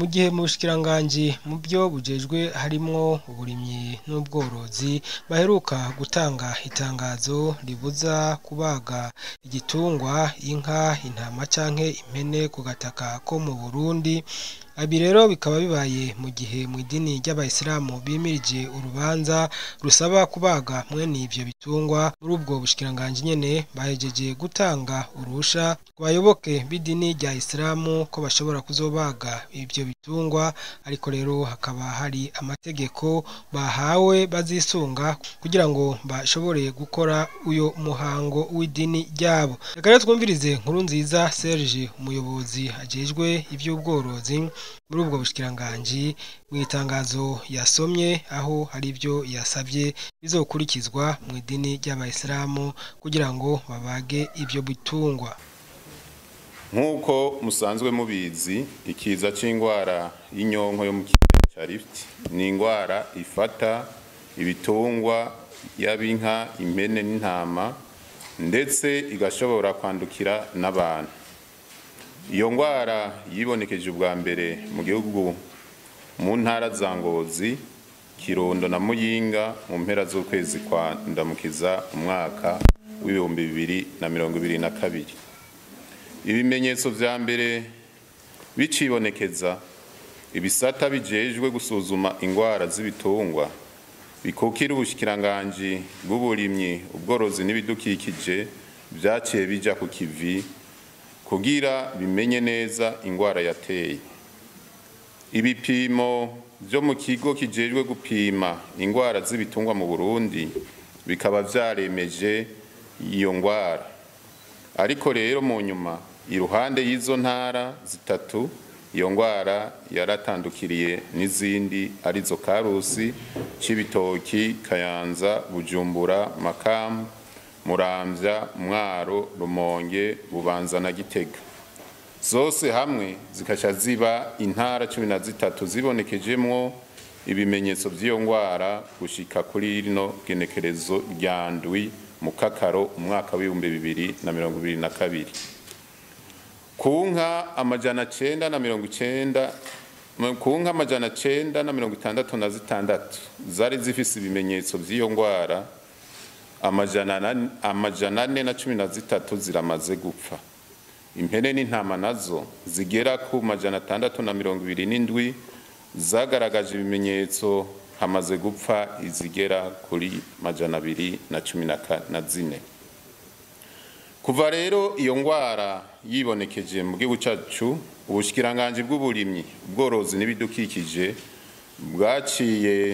gihe mu bushikiranganji mu byo bujejwe harimwo uburimyi n'ubworozi baheruka gutanga itangazo ribuza kubaga igitungwa inka intama canke impene ku gataka ko mu Burundi Ibi rero bikaba bibaye mu gihe mu idini ry'abayisilamu bimirije urubanza rusaba kubaga mwene ivyo bitungwa muri ubwo bushikiranganji nyene bahejeje gutanga urusha ku bayoboke b'idini rya isilamu ko bashobora kuzobaga ivyo bitungwa ariko rero hakaba hari amategeko bahawe bazisunga kugira ngo bashobore gukora uyo muhango w'idini ryabo reka rero twumvirize nkuru nziza Serge umuyobozi ajejwe ivy'ubworozi muri ubwo bushikiranganji mu itangazo yasomye aho hari ibyo yasabye bizokurikizwa mu idini ry'abayisilamu kugira ngo babage ibyo bitungwa nk'uko musanzwe mubizi ikiza c'indwara y'inyonko yo mu kiyaya ca Rift ni indwara ifata ibitungwa yaba inka impene n'intama ndetse igashobora kwandukira n'abantu iyo ndwara yibonekeje ubwa mbere mu gihugu mu ntara za Ngozi Kirundo na Muyinga mu mpera z'ukwezi kwa Ndamukiza umwaka w'ibihumbi bibiri na mirongo ibiri na kabiri ibimenyetso vya mbere bicibonekeza ibisata bijejwe gusuzuma indwara z'ibitungwa bikukira ubushikiranganji bw'uburimyi ubworozi n'ibidukikije vyaciye bija ku kivi kugira bimenye neza indwara yateye ibipimo byo mu kigo kijejwe gupima indwara z'ibitungwa mu Burundi bikaba vyaremeje iyo ndwara ariko rero mu nyuma iruhande y'izo ntara zitatu iyo ndwara yaratandukiriye n'izindi arizo Karusi Cibitoki Kayanza Bujumbura Makamu Muramvya Mwaro Rumonge Bubanza na Gitega zose hamwe zikasha ziba intara cumi na zitatu zibonekejemwo ibimenyetso vy'iyo ndwara gushika kuri rino genekerezo rya ndwi mu kakaro umwaka w'ibihumbi bibiri na mirongo ibiri na kabiri ku nka amajana cenda na mirongo icenda ku nka amajana cenda na mirongo itandatu na zitandatu zari zifise ibimenyetso vy'iyo ndwara amajana ane na cumi na zitatu ziramaze gupfa impene n'intama nazo zigera ku majana atandatu na mirongo ibiri n'indwi zagaragaje ibimenyetso hamaze gupfa izigera kuri majana abiri na cumi na zine kuva rero iyo ndwara yibonekeje mu gihugu cyacu ubushikiranganji bw'uburimyi ubworozi n'ibidukikije bwaciye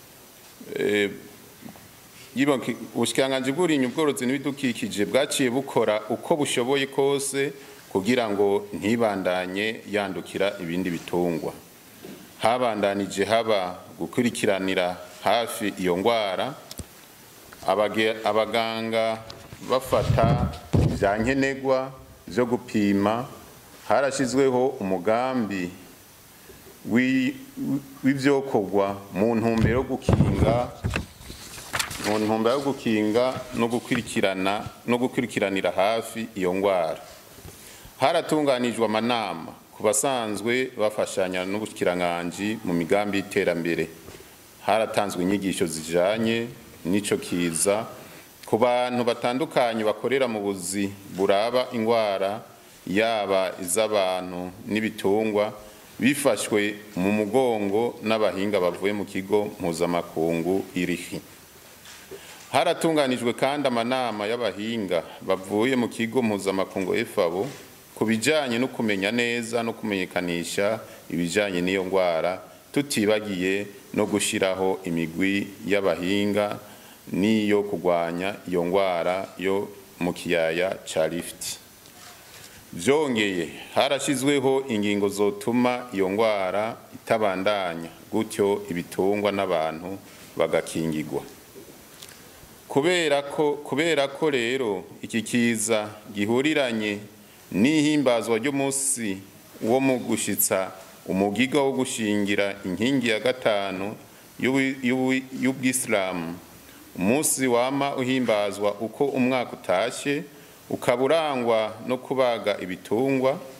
ubushikiranganji bw'uburimyi ubworozi n'ibidukikije bwaciye bukora uko bushoboye kose kugira ngo ntibandanye yandukira ibindi bitungwa habandanije haba gukurikiranira hafi iyo ndwara abaganga bafata ibya nkenerwa byo gupima harashyizweho umugambi w'ibyokorwa mu ntumbero yo gukinga mu ntumbero yo gukinga no gukurikirana no gukurikiranira hafi iyo ndwara haratunganijwe amanama ku basanzwe bafashanya n'ubushyikiranganji mu migambi y'iterambere haratanzwe inyigisho zijanye n'ico kiza ku bantu batandukanye bakorera mu buzi buraba indwara yaba iz'abantu n'ibitungwa bifashwe mu mugongo n'abahinga bavuye mu kigo mpuzamakungu irihi haratunganijwe kandi amanama y'abahinga bavuye mu kigo mpuzamakungu efabo ku bijyanye no kumenya neza no kumenyekanisha ibijyanye n'iyo ndwara tutibagiye no gushyiraho imigwi y'abahinga n'iyo kurwanya iyo ndwara yo mu kiyaya cya lifuti byongeye harashyizweho ingingo zotuma iyo ndwara itabandanya gutyo ibitungwa n'abantu bagakingirwa kubera ko kubera ko rero iki kiza gihuriranye n'ihimbazwa ry'umunsi wo mu gushyitsa umugiga wo gushingira inkingi ya gatanu y'ubwisilamu umunsi wama uhimbazwa uko umwaka utashye ukaba urangwa no kubaga ibitungwa ku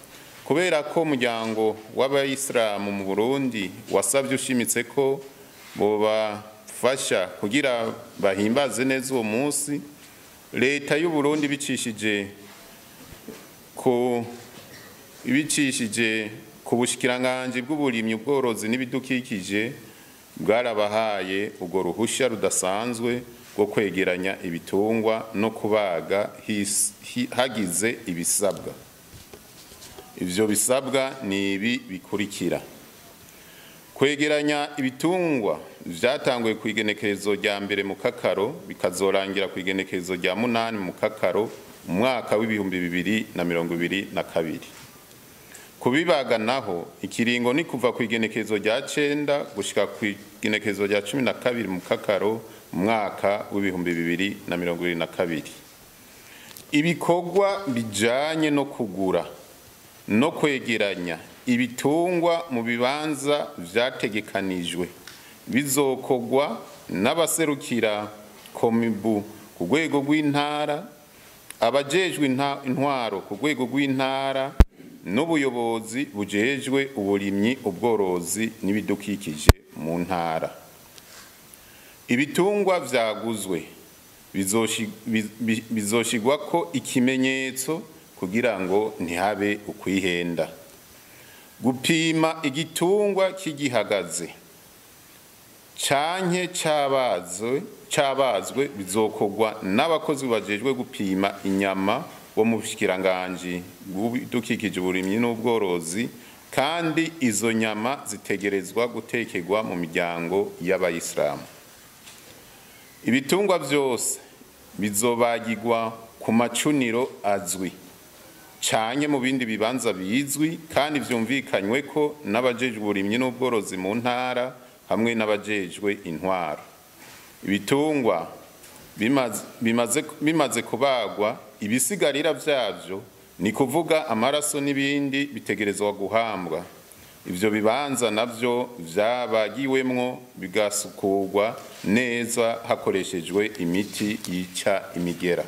kubera ko umuryango w'abayisilamu mu burundi wasabye ushimitse ko bobafasha kugira bahimbaze neza uwo munsi leta y'u burundi bicishije ku ibicishije ku bushikiranganji bw'uburimyi ubworozi n'ibidukikije bwarabahaye urwo ruhushya rudasanzwe rwo kwegeranya ibitungwa no kubaga hagize ibisabwa ivyo bisabwa ni ibi bikurikira kwegeranya ibitungwa vyatanguye ku igenekerezo rya mbere mu kakaro bikazorangira ku igenekerezo rya munani mu kakaro mu mwaka w'ibihumbi bibiri na mirongo ibiri na kabiri kubibaga naho ikiringo ni kuva ku igenekerezo rya cenda gushika ku igenekerezo rya cumi na kabiri mu kakaro mu mwaka w'ibihumbi bibiri na mirongo ibiri na kabiri ibikorwa bijanye no kugura no kwegeranya ibitungwa mu bibanza vyategekanijwe bizokogwa n'abaserukira komibu ku rwego rw'intara abajejwe intwaro ku rwego rw'intara n'ubuyobozi bujejwe uburimyi ubworozi n'ibidukikije mu ntara ibitungwa vyaguzwe bizoshigwako ikimenyetso kugira ngo ntihabe ukwihenda gupima igitungwa kigihagaze canke cabazwe cabazwe bizokogwa n'abakozi bajejwe gupima inyama bo mu bushikiranganji bw'ibidukikije uburimyi n'ubworozi kandi izo nyama zitegerezwa gutekerwa mu miryango y'abayisilamu ibitungwa vyose bizobagirwa ku macuniro azwi canke mu bindi bibanza bizwi kandi vyumvikanywe ko n'abajejwe uburimyi n'ubworozi mu ntara hamwe n'abajejwe intwaro ibitungwa bimaze, bimaze, bimaze kubagwa ibisigarira vyavyo ni kuvuga amaraso n'ibindi bitegerezwa guhambwa ivyo bibanza navyo vyabagiwemwo bigasukurwa neza hakoreshejwe imiti yica imigera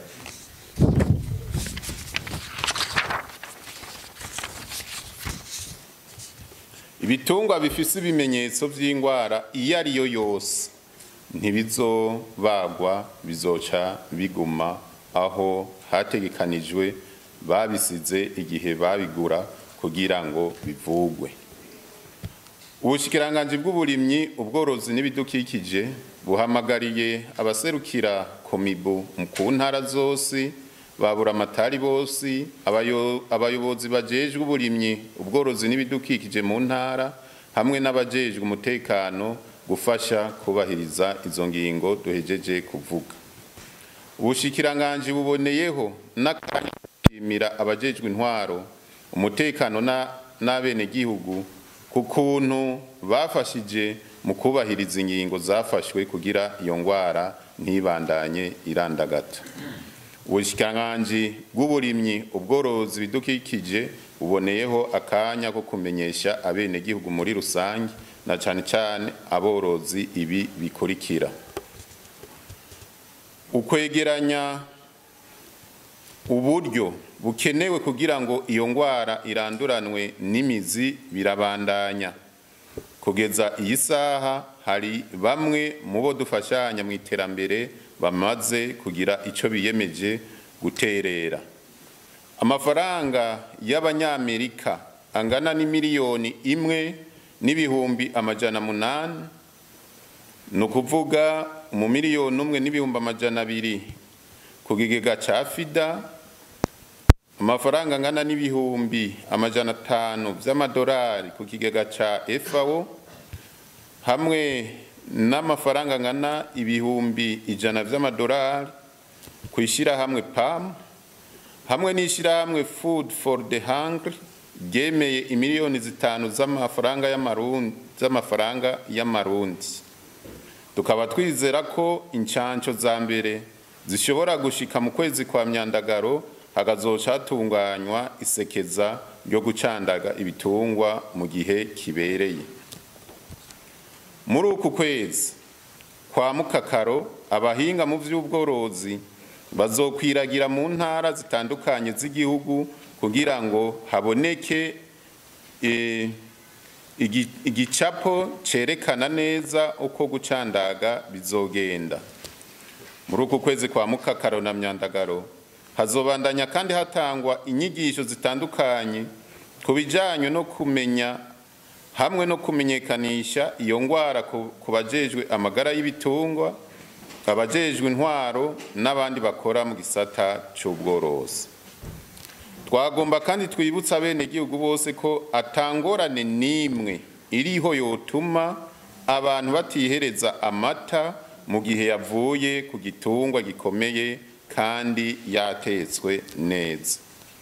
ibitungwa bifise ibimenyetso vy'ingwara iyo ari yo yose ntibizobagwa bizoca biguma aho hategekanijwe babisize igihe babigura kugira ngo bivugwe ubushikiranganji bw'uburimyi ubworozi n'ibidukikije buhamagariye abaserukira komibu ku ntara zose babura amatari bose abayobozi bajejwe uburimyi ubworozi n'ibidukikije mu ntara hamwe n'abajejwe umutekano gufasha kubahiriza izo ngingo duhejeje kuvuga ubushikiranganji buboneyeho n'akanya gushimira abajejwe intwaro umutekano n'abenegihugu ku kuntu bafashije mu kubahiriza ingingo zafashwe kugira iyo ngwara ntibandanye irandagata ubushikiranganji bw'uburimyi ubworozi bidukikije buboneyeho akanya ko kumenyesha abenegihugu muri rusange na cane cane aborozi ibi bikurikira ukwegeranya uburyo bukenewe kugira ngo iyo ngwara iranduranwe n'imizi birabandanya kugeza iyi saha hari bamwe mu bo dufashanya mu iterambere bamaze kugira icyo biyemeje guterera amafaranga y'abanyamerika angana n'imiliyoni imwe n'ibihumbi amajana munani ni ukuvuga mu miliyoni umwe n'ibihumbi amajana abiri ku kigega cya fida amafaranga angana n'ibihumbi amajana atanu by'amadolari ku kigega cya efawo hamwe n'amafaranga angana ibihumbi ijana by'amadolari ku ishyirahamwe pamu hamwe n'ishyirahamwe food for the hungry ryemeye imiliyoni zitanu z'amafaranga z'amafaranga y'amarundi tukaba twizera ko inshansho za mbere zishobora gushika mu kwezi kwa myandagaro hakazoca hatunganywa isekeza ryo gucandaga ibitungwa mu gihe kibereye muri uku kwezi kwa mukakaro abahinga mu by'ubworozi bazokwiragira mu ntara zitandukanye z'igihugu kugira ngo haboneke eh, igi- igicapo cerekana neza uko gucandaga bizogenda muri uku kwezi kwa mukakaro na myandagaro hazobandanya kandi hatangwa inyigisho zitandukanye ku bijanye no kumenya hamwe no kumenyekanisha iyo ngwara ku ku bajejwe amagara y'ibitungwa abajejwe intwaro n'abandi bakora mu gisata c'ubworozi twagomba kandi twibutsa bene igihugu bose ko atangorane n'imwe iriho yotuma abantu batihereza amata mu gihe yavuye ku gitungwa gikomeye kandi yatetswe neza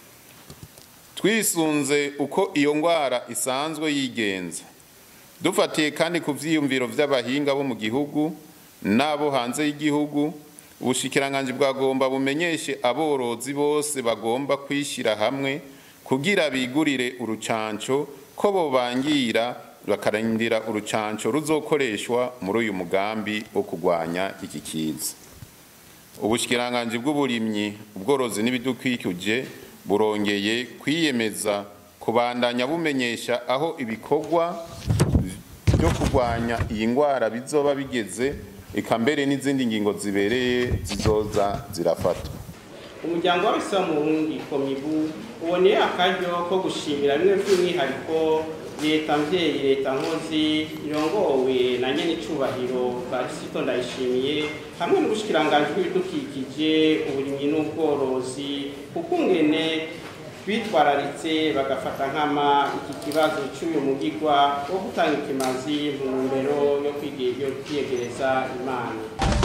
twisunze uko iyo ngwara isanzwe yigenza dufatiye kandi ku vyiyumviro vy'abahinga bo mu gihugu n'abo hanze y'igihugu ubushikiranganji bwagomba bumenyeshe aborozi bose bagomba kwishyira hamwe kugira bigurire urucanco ko bobangira bakarindira urucanco ruzokoreshwa muri uyu mugambi wo kurwanya iki kiza ubushikiranganji bw'uburimyi ubworozi n'ibidukikije burongeye kwiyemeza kubandanya bumenyesha aho ibikorwa byo kurwanya iyi ngwara bizoba bigeze eka mbere n'izindi ngingo zibereye zizoza zirafatwa umuryango w'abisilamu mu burundi komibu uboneye akaryo ko gushimira bimwe by'umwihariko leta mvyeyi leta nkozi irongowe na nyene icubahiro barisito ndayishimiye hamwe n'ubushikiranganji bw'ibidukikije uburimyi n'ubworozi kukungene bitwararitse bagafata nkama iki kibazo cy'uyu mugigwa wo gutanga ikimazi mu ntumbero yo kwige- yo kwiyegereza imana